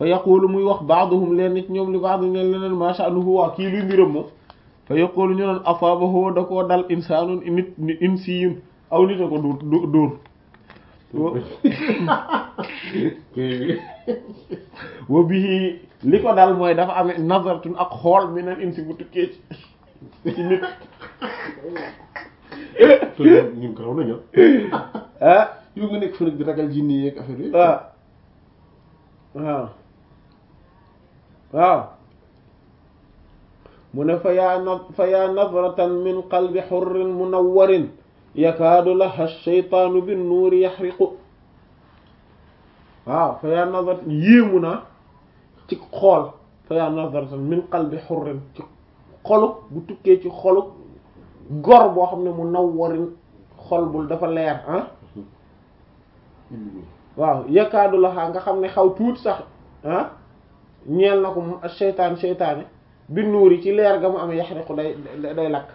fa yaqulu muy wax baaduhum leen nit ñoom li baadu ñeen leneen ma sha'nuhu waa kii luy mbiram moom fa yaqulu ñu naan asaabahu da koo dal insaanun nit ni insiyun aw nit a ko dóor dóor wa bihi li ko dal mooy dafa amee nazaratun ak xool mi neen insi bu tukkee ci ci nit ñun ko raw nañu ah yow nga nekk fa nag di ragal jinni yeeg affaire yi waaw waaw waaw mu ne fa yaa na fa yaa nadratan min qalbi xurrin munawwarin yakaadu laha shaytaanu bin nuuri yaxriqu waaw fa yaa nadratan yéemu naa ci xool fa yaa nadratan min qalbi xurrin ci xolu bu tukkee ci xolu gor boo xam ne munawwarin xol bul dafa leer ah waaw yakaadu laha nga xam ne xaw tuuti sax ah ñeel na ko mu seytaan seytaane bi nuuri ci leer ga mu amee yaxriqu day day lakk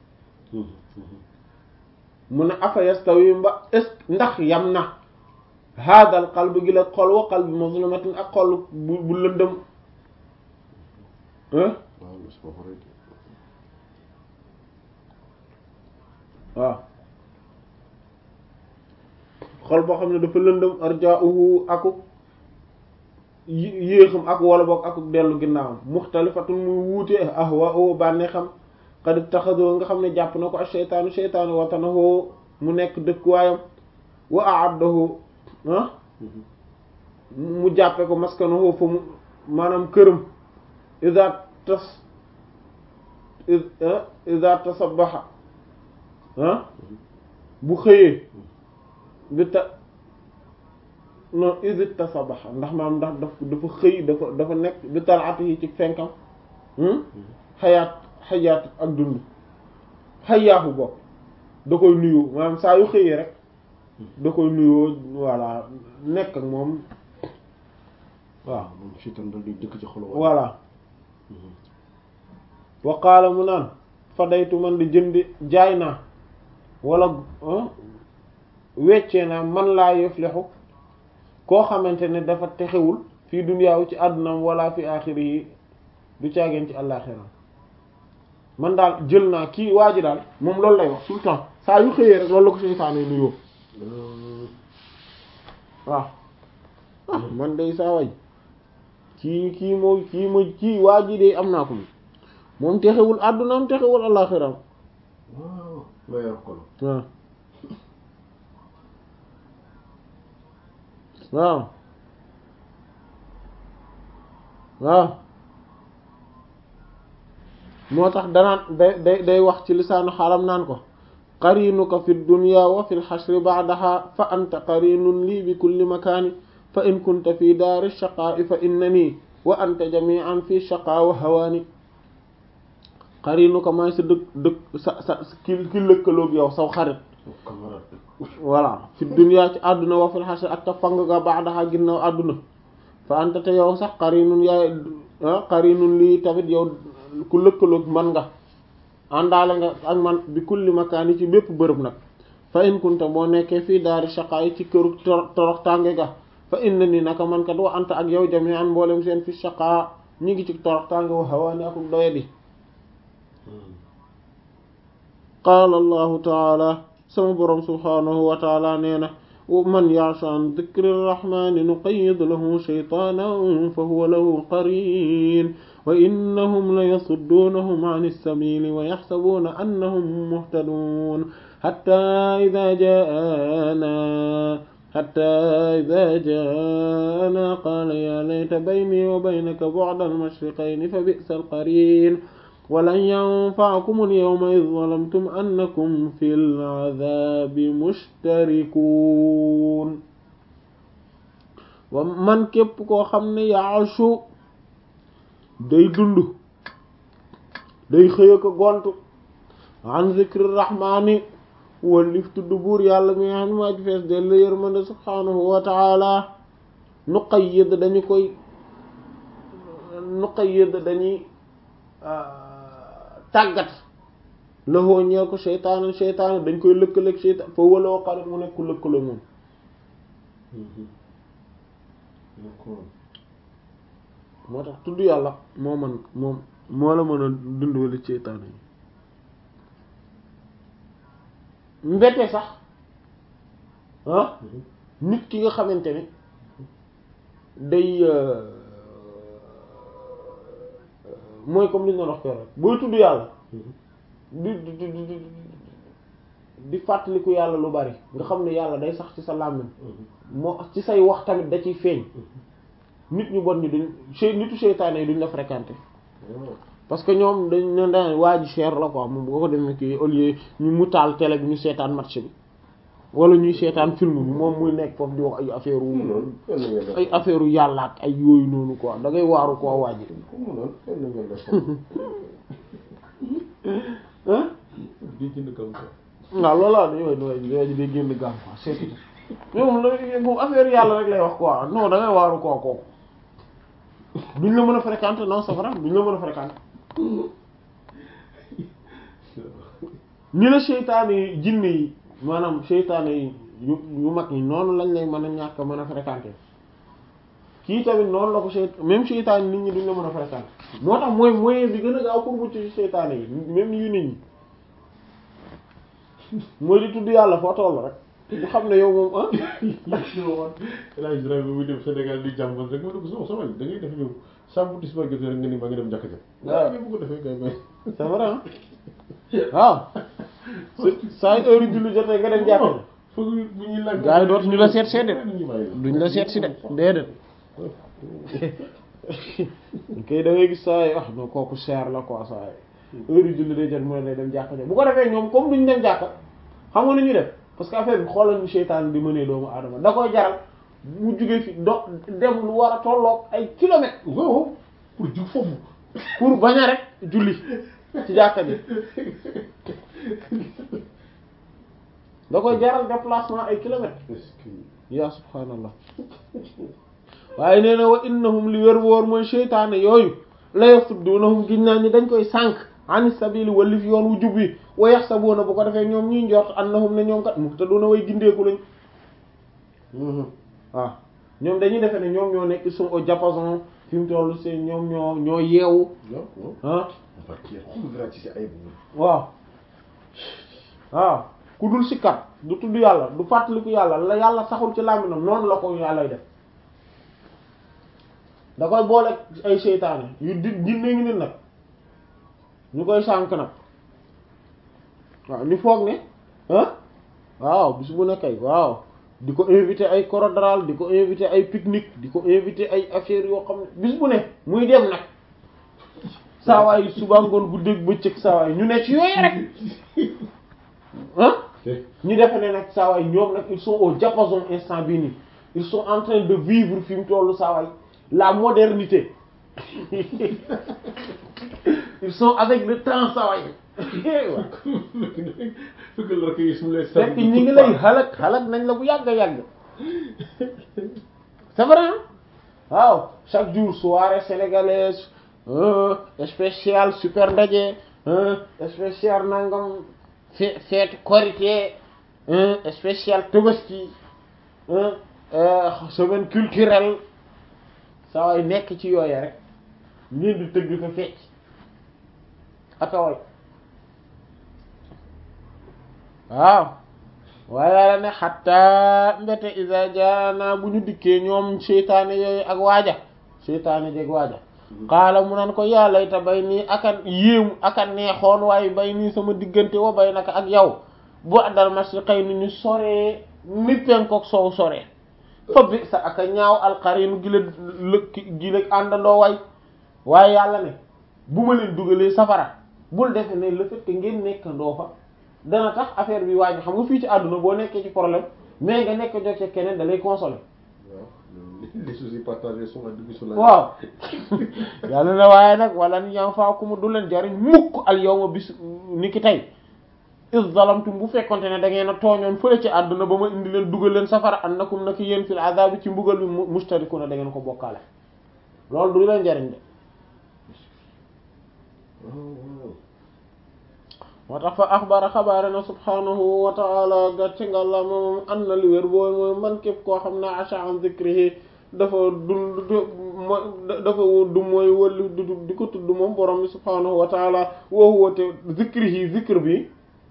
mu ne afa yastawi mba est ndax yam na haadal qalb gi la xol wa qalbi mazlumatin ak xol bu bu lëndëm waaw xol boo xam ne dafa lëndëm arja'uhu aku yéexam ak wala boog ak dellu ginnaawam muxtalifatun muy wuute ahwa'u bànnee xam qad ittaxadoo nga xam ne jàpp na ko ak seytaanu seytaanu watanahu mu nekk dëkkuwaayam wa a'addahu ah mu jàppe ko maskanahu fa mu maanaam këram iza tas iza tasabbaha ah bu xëyee bi ta non isit tasabaxa ndax maam ndax daf dafa xëy dafa dafa nekk bi talaat yi ci fenkam xayaat xayaat ak dund xayaaxu bopp da koy nuyoo maanaam saa yu xëyee rek da koy nuyoo voilà nekk ak moom waaw moom fiitam dal di dëkk ci xolu voilà wa qaala mu naan fadaytu man di jëndi jaay naa wala weccee naa man laa yuflihu koo xamante ne dafa texewul fii duniyaawu ci àddunaam wala fi axiri yi du caageen ci àllaaxiram man daal jël naa kii waa ji daal moom loolu lay wax tout le temps saa yu xëyee rek loolu la ko seytaane nuyoo waaw ah man day saa way kii kii moo kii ma kii waa ji de am naa ko moom texewul àddunaam texewul àllaaxiram waaw la yor kon waaw waaw waaw moo tax danaan day day day wax ci lisaanu xalam naan ko qarinuka fi dunya wa fi lxashri ba'daha fa anta qarinun lii bi kulli makaani fa in kunta fi daari shaqaa'i fa innani wa anta jami'an fi shaqaa wa hawaani qarinuka maay sa dëkk dëkk sa sa ki ki lëkkaloog yow saw xarit camarade voilà fi dunya ci àdduna wa fil xasr ak ta fang ga ba'daha ginnaaw àdduna fa anta te yow sax qarinun yaay qarinun lii tamit yow ku lëkkaloog man nga àndaale nga ak man bi kulli makaani ci bépp bërëb nag fa in kunta boo nekkee fii daari shaqaa yi ci këru torox tànge ga fa inna ni naka man kat wa anta ak yow jami'an mboolem seen fi shaqaa ñi ngi ci torox tànge wa hawaani ak doyadi qaala allahu taala sama boroom subhaanahu wa taala nee na man ya'shu an dhikri rrahmani nuqayyid lahu shaytaanan fa huwa lahu qariin wa innahum la yasudduunahum an as-sabiili wa yaxsabuuna annahum muhtaduun hattaa idaa jaa'anaa hattaa idaa jaa'anaa qaala yaa layta baynii wa baynaka bu'da al-mashriqayni fa bi'sa al-qariin walan yanfa'akum al-yawma idh zalamtum annakum fil 'adhaabi mushtarikuun wa man képp koo xam ne ya'shu day dund day xëy ko gontu an zikri rahmaani wallif tudd buur yàlla mi nga xam ne maa ci fees del la yërmande subhaanahu wa ta'ala nuqayyid dañu koy nuqayyid dañuy tàggat laxoo ñeel ko seytaane seytaane dañ koy lëkkaleeg seytaan fa waloo xarit mu nekk lëkkaloo moom moo tax tudd yàlla moo man moom moo la mën a dundwali seytaane yi mbete sax ah nit ki nga xamante ne day mooy comme li ñu doon wax rek booy tudd yàlla di di di di di fàttaliku yàlla lu bari nga xam ne yàlla day sax ci sa làmmiñ moo ci say wax tamit da ciy feeñ nit ñu bon ñi duñ sey nitu seytaane yi duñ la fréquenter parce que ñoom dañ ne daan waa ji cher la quoi moom boo ko demee kii au lieu ñu mu taal télé bi ñu seetaan match bi wala ñuy seetaan film bi moom muy nekk foofu di wax ay affaire wu ay affaire u yàlla ak ay yooyu noonu quoi da ngay waaru koo waa ji ah di jënd kam ko waaw loolu la yooyu yooyu day génn gàm quoi c'est moom la moom affaire yàlla rek lay wax quoi non da ngay waaru koo kooku duñ la mën a fréquenter non c'est vrai duñ la mën a fréquenter ni la seytaane yi jinne yi maanaam seytaane yi yu yu mag yi noonu lañ lay mën a ñàkk mën a fréquenter kii tamit noonu la ko seyt même seytaane nit ñi duñ la mën a fréquenter moo tax mooy moyen bi gën a gaaw pour mucc ci seytaane yi même yu nit ñi mooy di tudd yàlla foo toll rek bu xam ne yow moom ah El Hadj Ibrahima muy dem Sénégal di jàmbal rek ma ne ko sama sama da ngay def ñëw sàmm tisbaar jotee rek nga ni maa ngi dem jàkka ja. waaw bu ko defee kay may. c'est vrai ah waaw saa yu heure julli jotee nga dem jàkka foog bu ñuy laaj. gaa yi dootu ñu la seet seet de ñu bàyyi la. duñ la seet si de déedéet kay da ngay gis saa yi ah non kooku cher la quoi saa yi heure julli day jot mu ne day dem jàkka ja bu ko defee ñoom comme duñ dem jàkka xam nga nu ñuy def parce que affaire bi xoolal ñu seytaan di mënee doomu aadama da koy jaral mu jugee fi do dem lu war a tolloog ay kilomètres waaw pour jug foofu. pour bañ a rek julli ci jàkka ji da koy jaral déplacement ay kilomètres est-ce que. yaa subhaanallah waaye nee na wa innahum li wér wóor mooy seytaane yooyu la yasuddunahum giñ naa ñi dañ koy sànq ani sabili walif yoon wu jub wi wa yaxsabuuna bu ko defee ñoom ñuy njort annahum ne ñoom kat muhtaduna way gindeeku lañ waaw ñoom dañuy defe ne ñoom ñoo nekk ils sont au diapason fi mu toll seen ñoom ñoo ñoo yeewu waaw waaw. ah on va dire xool ci ay waaw waaw ku dul sikkat du tudd yàlla du fàttaliku yàlla la yàlla saxul ci làmminam noonu la ko yàllay def da koy boole ay seytaane yu di jinne ngi nit nag ñu koy sànk nag waaw ñu foog ne ah waaw bis bu ne kay waaw di ko invité ay chorodral di ko invité ay pique-nique di ko invité ay affaires yoo xam ne bis bu ne muy dem nag saawaay suba ngoon bu dégg bëccëg saawaay ñu ne ci yooyu rek ah ñu defe ne nag saawaay ñoom nag ils sont au diapason instant bii nii ils sont en train de vivre fi mu tollu saawaay la modernité ils sont avec le temps saawaay fekk la rek yi su lay fekk ñi ngi lay xalak xalak nañ la bu yàgg yàgg c'est vrai waaw chaque jour soirée sénégalaise spécial super ndaje spécial nangam fe fête korité spécial tabaski semaine culturelle saa waay nekk ci yooya rek ngeen di tëgg fa fecc akaway waaw waaye yàlla ne xatta mbete isa jaana bu ñu dikkee ñoom seytaane yooyu ak waaja seytaane jeg waaja xaala mu naan ko yàlla ita bay nii aka yéemu aka neexoon waaye bay nii sama diggante wa bay naka ak yow bu addal marché xëy ni ñu soree ni penkook soow soree fa bi sa aka ñaaw alxarinu gi la lëkk gi la àndandoo way waaye yàlla ne bu ma leen dugalee safara bul defe ne le fait que ngeen nekkandoo fa dana tax affaire bi waaj xam nga fii ci àdduna boo nekkee ci problème mais nga nekk jot ci keneen da lay consoler les soucis partagés sont la division la waaw yàlla na waaye nag wala ni ñam faa ku mu du leen jariñ mukk al yawma bis ni ki tey is zalamtum bu fekkonte ne da ngeen a tooñoon fële ci àdduna ba ma indi leen dugal leen safara annakum naki yéen fil azabi ci mbugal bi mustarikuna da ngeen ko bokkaale loolu du leen jariñ de moo tax fa axbara xabaare na subhanahu wa ta'ala gàcce nga la moom an na li wér booy mooy man képp koo xam ne acha an zikrihi dafa du dafa du mooy wali du di ko tudd moom borom bi subhaanahu wa taala wa huwa te zikrihi zikr bi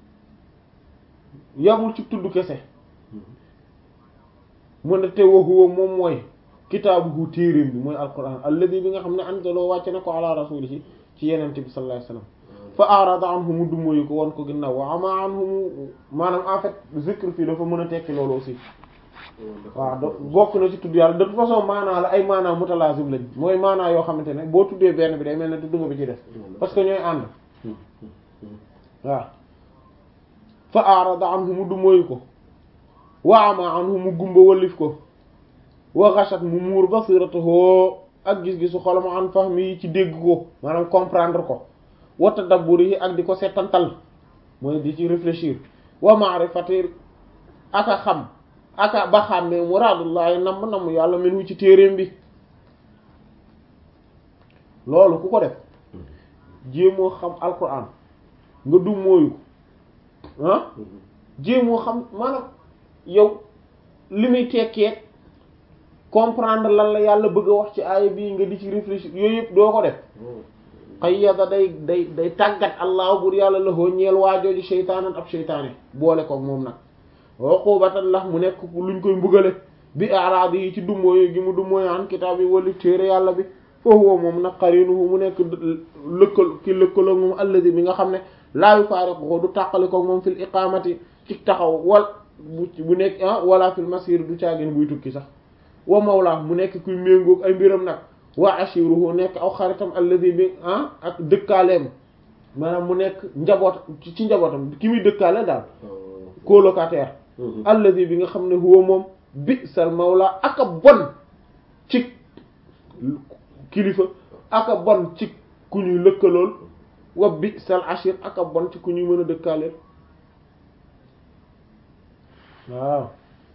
yamul ci tudd kese mu ne te wa huwa moom mooy kitaabuhu téeréem bi mooy alquran alladi bi nga xam ne anzaloo wàcce na ko ala rasulihi ci yenente bi sallallahu alayhi wasallam fa arada anhu mu dumóoyu ko won ko ginnaaw wa ama anhu mu maanaam en fait zikr fii dafa mën a tekki loolu aussi waaw da bokk na ci tudd yàlla de toute façon maanaa la ay maanaa mutalazim lañ mooy maanaa yoo xamante ne boo tuddee benn bi day mel ne tudd nga bi ci def parce que ñooy ànd waaw fa arada anhu mu dumóoyu ko wa ama anhu mu gumba wallif ko wa ghashat mu muur basiratahu ak gis-gisu xolam an fahmi ci dégg ko maanaam comprendre ko wa tadabburi ak di ko settantal mooy di ci réfléchir wa ma'rifati aka xam aka ba xàmmee muraadullahi namm namm yàlla men wu ci téeréem bi loolu ku ko def jéemoo xam alquran nga du mooyu ko ah jéemoo xam maanaam yow li muy tekkee comprendre lan la yàlla bëgg a wax ci aaya bii nga di ci réfléchir yooyu yëpp doo ko def qayyada day day day tàggat allah bur yàlla la hoo ñeel waajooju sheytaanan ab sheytaane boole ko moom nag uqubatan lax mu nekk luñ koy mbugale bi araadi yi ci dummóoyu gi mu dummóoyu an kitaab yi wali téere yàlla bi foofu moom nag qarinuhu mu nekk lëkkal ki lëkkaloo moom alladi bi nga xam ne laa yufaariquhu du tàqali ko moom fil iqamati ci taxaw wal bu bu nekk ah wala fil masir du caagin buy tukki sax wa mawla mu nekk kuy méngoog ay mbiram nag wa ashiruhu nekk aw xaritam alladi bi ah ak dëkkaaleem maanaam mu nekk njaboot ci njabootam ki muy dëkkaale daal colocataire alladi bi nga xam ne huwa moom bi sal mawla aka bon ci kilifa aka bon ci ku ñuy lëkkalool wa bi sal ashir aka bon ci ku ñuy mën a dëkkaaleel waaw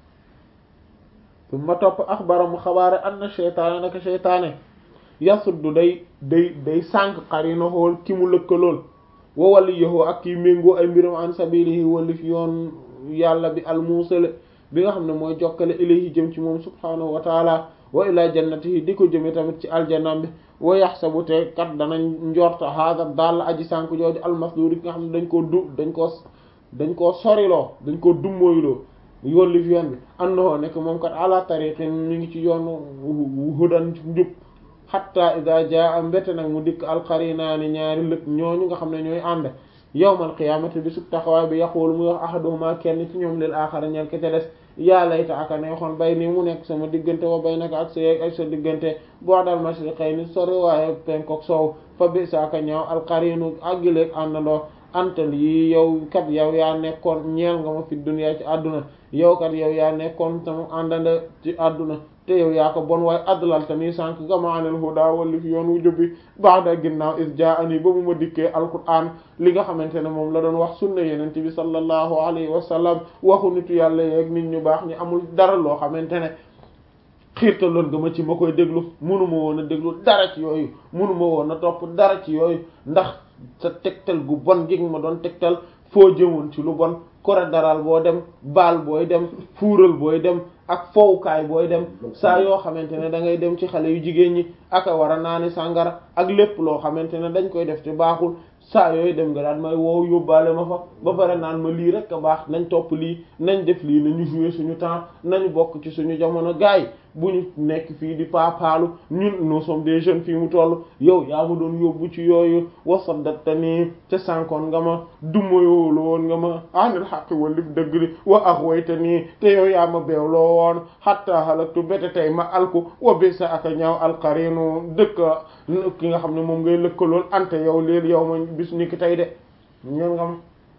su ma topp axbara mu xabaare anna sheytaane naka sheytaane yasuddu day day day sànq xarina xool ki mu lëkkalool wa waliyahu ak kiy méngoo ay mbiram an sabilihi walif yoon yàlla bi almuusale bi nga xam ne mooy jokkale ilayhi jëm ci moom subhaanahu wa taala wa ila jannatihi di ko jëme tamit ci aljanam bi wa yaxsabu te kat danañ njorta haada daal aji sànq jooju almasduur yi nga xam ne dañ koo du dañ koo dañ koo soriloo dañ koo dummóoyloo yollif yoon bi annahu nekk moom kat ala tariqin ñu ngi ci yoonu hudan njub hatta idha jaa mbette nag mu dikk alqarinaani ñaari lëg ñooñu nga xam ne ñooy ànd yawmal qiyaamati bi sub taxawaay bi yaqulu muy wax ahaduhuma kenn ci ñoom lil aaxara ñel ke ca des yaa layta aka neexoon bay nii mu nekk sama diggante wa bay naka ak sa ak sa diggante boo dal mashriqayni sori waaye penkook soow fa bi sa aka ñaaw alqarinu aggileeg àndandoo antal yi yow kat yow yaa nekkoon ñeel nga ma fi dunya ci àdduna yow kat yow yaa nekkoon sama àndanda ci àdduna te yow yaa ko bon waaye adlalta nii sànq gama anil huda walli fi yoon wu jubbi ba'da ginnaaw is jaa'ani ba mu ma dikkee alquran li nga xamante ne moom la doon wax sunna yenent bi sallallahu alayhi wa sallam waxu nitu yàlla yeeg nit ñu baax ñi amul dara loo xamante ne xiirtaloon nga ma ci ma koy déglu munuma woon a déglu dara ci yooyu munuma woon a topp dara ci yooyu ndax sa tegtal gu bon gi ma doon tegtal foo jëmoon ci lu bon kore daral boo dem baal booy dem fuural booy dem ak fowukaay booy dem saa yoo xamante ne da ngay dem ci xale yu jigéen ñi aka war a naani sàngara ak lépp loo xamante ne dañ koy def te baaxul saa yooyu dem nga daan may woow yóbbaale ma fa ba pare naan ma lii rek a baax nañ topp lii nañ def lii nañu jouer suñu temps nañu bokk ci suñu jamono gaay bu ñu nekk fii di paapaalu ñun nous sommes des jeunes fii mu toll yow yaa ma doon yóbbu ci yooyu wasaddatta nii te sànkoon nga ma dumayoolu woon nga ma anil xaqi walif dëgg li wa axwayta nii te yow yaa ma beewloo woon xatta halaktu bete tey ma alku wa bisa aka ñaaw alqarinu dëkk ki nga xam ne moom ngay lëkkalool ante yow léel yow ma bis ni ki tey de ñeen nga ma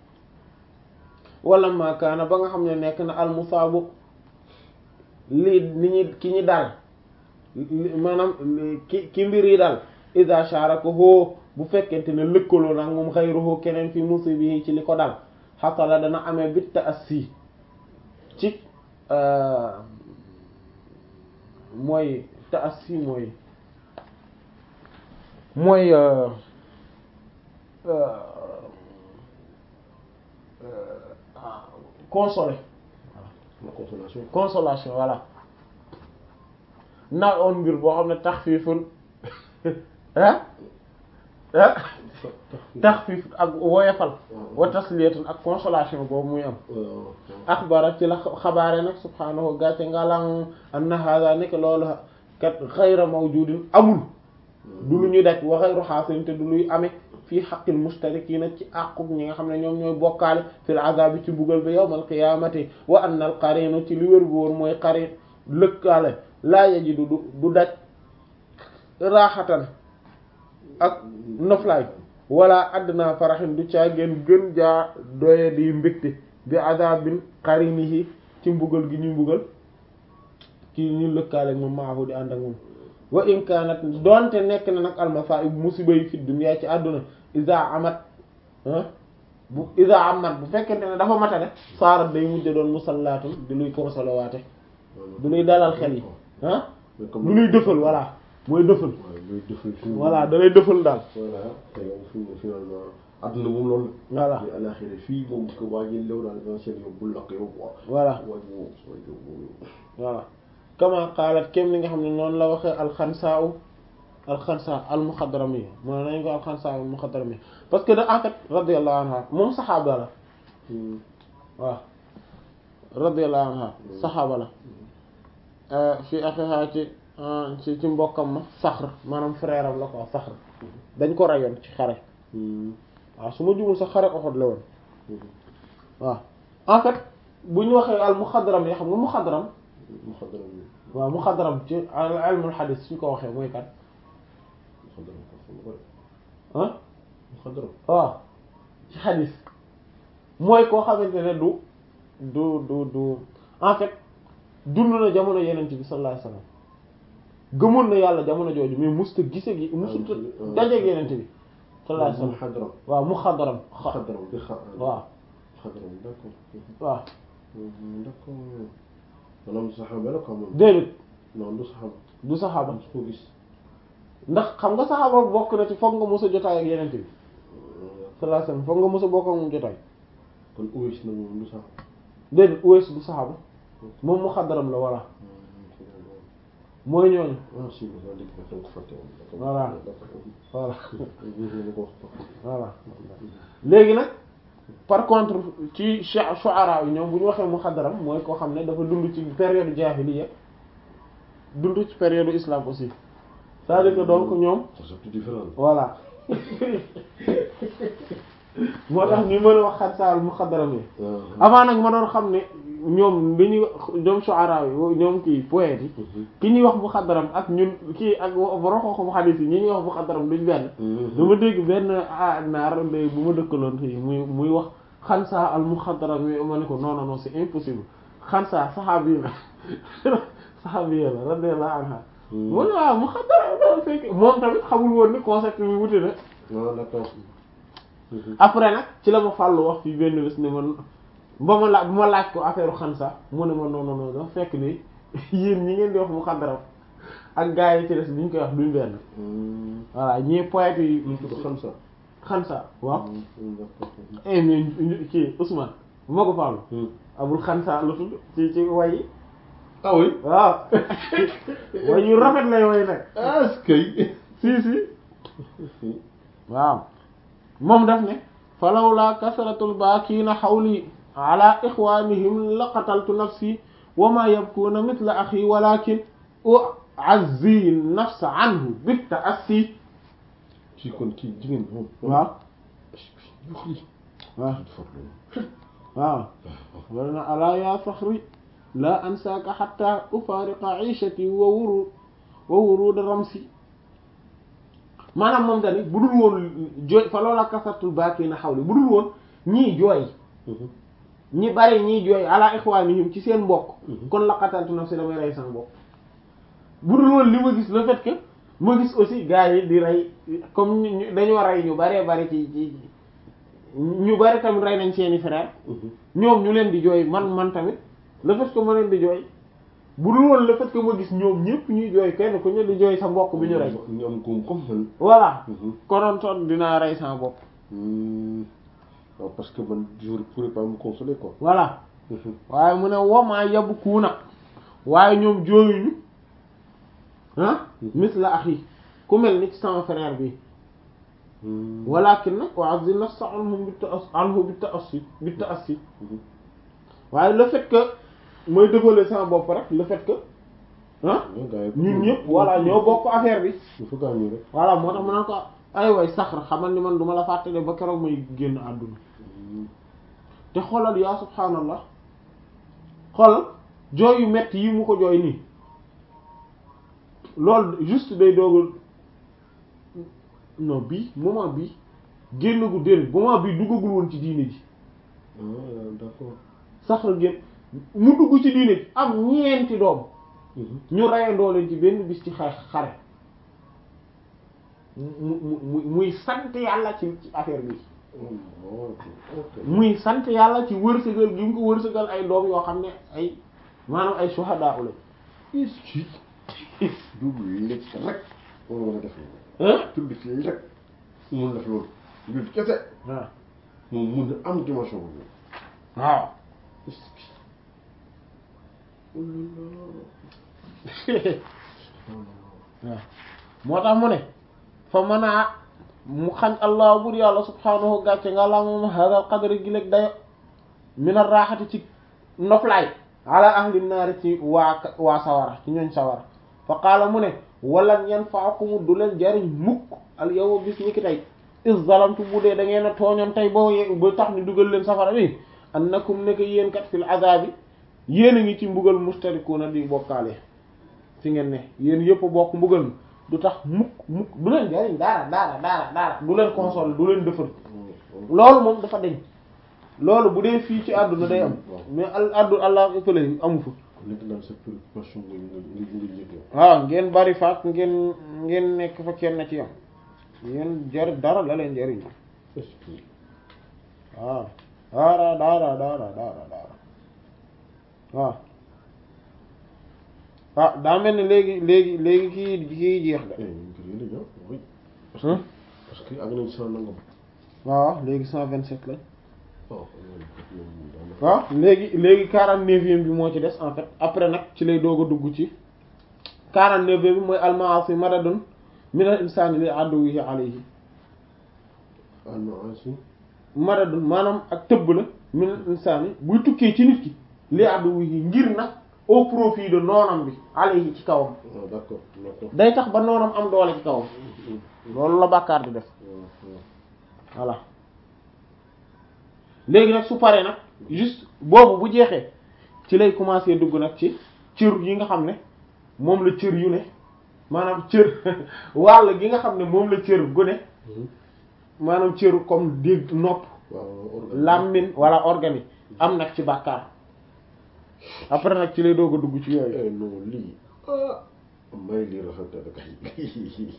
wala maakaana ba nga xam ne nekk na almusaabu lii ni ñi ki ñi dal maanaam ki ki mbir yi dal ida sharakahu bu fekkente ne lëkkaloo nag moom xayruhu keneen fi musibi ci li ko dal xasala dana amee bit ta'assi ci mooy ta'assi mooy mooy consoler la consolation consolation voilà na on mbir boo xam ne taxfiifun ah ah taxfiif ak woyofal wa tasliyatun ak consolation boobu muy am axbara ci la xabaare nag subhaanahu gàcce ngalam anna hada nekk loolu kat xayra mawjudin amul du lu ñuy daj wa xayru xaasilin te du luy amee fii xaqil mustarikiina ci àquk ñi nga xam ne ñoom ñooy bokkaale fil azabi ci bugal bi yawmal qiyaamati wa anna al qarinu ci li wér bu wóor mooy qarin lëkkaale laa yajidu du du daj raaxatan ak noflaay wala adna faraxin du caa gën gën jaa doye di mbégte bi azabin qarinihi ci mbugal gi ñu mbugal ki ñu lëkkaale moom maahu di ànd ak moom wa in kanat doonte nekk na nag almasaib musiba yi fi dunya ci àdduna isa amat bu isa amat bu fekkente ne dafa matane saarat day mujj doon musallaatun di luy consolawaate du luy dalal xel yi ah du luy dëfal voilà mooy dëfal voilà da lay dëfal daal voilà te yow fi mu finalement adduna moom loolu voilà mais alaxira fii moom ko waa ji lew daal essentiel yow bul lakk yow quoi voilà waaj moom sooy yow voilà kama qaalat kem li nga xam ne noonu la waxee alxansaa u alxansa almuxadrami moo nañ ko alxansa almuxadrami parce que de en fait radiyallahu anha moom saxaaba la waaw radiyallahu anha saxaaba la fii axiha ci ci ci mbokkam ma saxr maanaam frère am la quoi saxr dañ ko rayoon ci xare waaw su ma jumul sax xare Uhud la woon waaw en fait bu ñu waxee al muxadram yi xam nga muxadram muxadram waaw muxadram ci ilmul xadis suñ ko waxee mooy kat muxadram ko xam nga ah muxadram waaw ci xadis mooy koo xamante ne du du du du en fait dund na jamono yenent bi sallallahu alayhi wasallam gëmoon na yàlla jamono jooju mais musta gise gi musta dajeeg yenent bi sallallahu alayhi wasallam muxadram waaw muxadram xa muxadram bi xa waaw muxadram d'accord waaw d'accord maanaam saxaaba la quoi moom déedéet non du saxaaba du saxaaba su ko gis ndax xam nga saxaaba bokk na ci foog nga mos a jotaay ak yenent bi sallallahu alayhi wasallam foog nga mos a bokk ak moom jotaay kon Uwais na moom du saxaaba déedéet Uwais du saxaaba moom muxadram la voilà mooy ñooñu ah si ma dégg nga ko fàtte woon Voilà. voilà d'accord voilà léegi nag par contre ci shu- shu'ara yi ñoom bu ñu waxee muxadram mooy koo xam ne dafa dund ci période jaahiliya dund ci période islam aussi c'est-à-dire que donc ñoom c'est tout différent voilà moo tax ñu mën a wax xadsaal muxadram yi avant nag ma doon xam ne ñoom li ñuy ñoom shu'ara yi ñoom kii poète yi ki ñuy wax muxadram ak ñun kii ak borom xam-xamu xadiis yi ñi ñuy wax muxadram duñ benn dama dégg benn ah naar de bu ma dëkkaloon fii muy muy wax xansa al muxadram yi ma ne ko non non non c'est impossible xansa saxaabi la saxaabi la radiyallahu anha mu ne waaw muxadram la fekk moom tamit xamul woon ni concept bi wuti na ah d'accord après nag ci la ma fàllu wax fii benn bés ne man ba ma laaj bu ma laaj ko affaire xansa mu ne ma non non non dafa fekk ni yéen ñi ngeen di wax muxadram ak gars yi ci des bi ñu koy wax duñ benn voilà ñii poètes yi ñu tudd xam sa xansa waaw d'accord eh mais ñu- kii Ousmane bu ma ko fàllu abul xansa la tudd ci ci way yi ah oui waaw way yu rafet lay way nag ah est-ce que si si waaw moom daf ne falawla kasratul baakiina xawli ala ixwanihim la qataltu nafsi wa ma yabkuuna mithla axi walakin u'azzi nafsa anhu bit ta'assi ci kon kii jigéen moom waaw yuxi waaw farlu waaw wala na alaa ya faxri la ansaaka xatta ufaariqa ishati wa wuru wa wuruda ramsi maanaam moom dani bu dul woon jooy fa loola kasartul baaki na xawli bu dul woon ñii jooy ñi bari ñii jooy ala ixwaanihim ci seen mbokk kon laqataltu nafsi damay rey sama mbokk bu dul woon li ma gis le fait que ma gis aussi gars yi di rey comme ñu- dañoo rey ñu baree bari ci ci ñu bari tamit rey nañ seeni frère ñoom ñu leen di jooy man man tamit le fait que ma leen di jooy bu dul woon le fait que ma gis ñoom ñëpp ñuy jooy kenn ku ñu di jooy sa mbokk bi ñu rey ñu am góom comme man voilà konoon toon dinaa rey sama bopp waaw parce que man je ne pourrais pas me consoler quoi voilà waaye mu ne womaa yabu kuuna waaye ñoom jooyuñu ah misla axi ku mel ni ci sama frère bi walakin nag wa azzi nafsa anhum bi ta'as anhu bi ta'assi bi ta'assi waaye le fait que mooy dévoiler sama bopp rek le fait que ah ñun ñëpp voilà ñoo bokk affaire bi dafa gaañu rek voilà moo tax ma naan ko ay way saxar xamal ni man duma la fàttale ba keroog may génn àdduna te xoolal yaa subhaanallah xoolal jooy yu metti yi mu ko jooy nii loolu juste day doogal non bii moment bii génn gu déedéet moment bii duggagul woon ci diine ji d'accord saxar génn mu dugg ci diine ji am ñeenti doom ñu reyandoo leen ci benn bis ci xare xare mu mu muy sant yàlla ci ci affaire bi muy sant yàlla ci wërsëgal gi mu ko wërsëgal ay doom yoo xam ne ay maanaam ay shuhada ula dugg lekk rek moo mën a def loolu hein tudd ci rek mun def loolu jul kese waaw moom mun na am dimension boobu waaw waaw moo tax mu ne fa mën a mu xañ allah bur yàlla subhaanahu gàcce nga la moom hadal qadri gi léeg dayo mina raaxati ci noflaay ala ahli naari ci waa waa sawara ci ñooñ sawara fa qaala mu ne walan yanfa'akum du leen jariñ mukk al yow bis ñi ki tey is zalamtu bu dee da ngeen a tooñoon tey boo ye ba tax ni dugal leen safara bi annakum nekk yéen kat fil azabi yéen a ngi ci mbugal mustarikuuna di bokkaale fi ngeen ne yéen yëpp bokk mbugal mi du tax mukk mukk du leen jariñ daara daara daara daara du leen console du leen defar loolu moom dafa deñ loolu bu dee fii ci àdduna day am mais al addu allah fële amu fa nekk daal sa préoccupation nga nga nga yëg yow waaw ngeen bari faak ngeen ngeen nekk fa kenn ci yam ngeen jar dara la leen jariñ est-ce que waaw daara daara daara daara daara waaw ah daa mel ni léegi léegi léegi kii kii jeex de eh ñu ngi koy yële oui parce que Hein? parce que àgg nañ cent nangam waaw léegi cent vingt sept la waaw loolu daanaka waaw léegi léegi quarante neuvième bi moo ci des en fait après nag ci lay doog a dugg ci quarante neuvième bi mooy almaasi madadun minal insaani li aduwwihi alayhi almaasi madadun maanaam ak tëbb la minal insaani buy tukkee ci nit ki li aduwwihi ngir nag au profit de noonam bi alayhi ci kawam waaw d'accord d'accord day tax ba noonam am doole ci kawam loolu la bàkkaar di def voilà léegi nag su paree nag juste boobu bu jeexee ci lay commencer dugg nag ci cër yi nga xam ne moom la cër yu ne maanaam cër wàll gi nga xam ne moom la cër gu ne maanaam cër comme dégg nopp waaw làmmiñ wala organique am nag ci bàkkaar après nag ci lay doog a dugg ci yooyu eh non lii ah may lii rafet na kay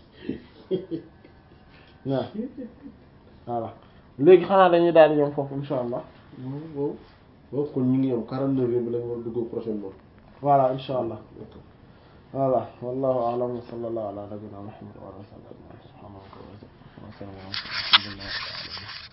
waaw voilà léegi xanaa dañuy daal di yom foofu insha allah waaw waaw waaw kon ñu ngi am quarante neuf bi lañ war a dugg prochainement voilà insha allah d'accord voilà wallahu a'lam wa sallallahu ala nabiyyina muhammad wa ala alihi wa sahbihi subhanallahi wa bihamdihi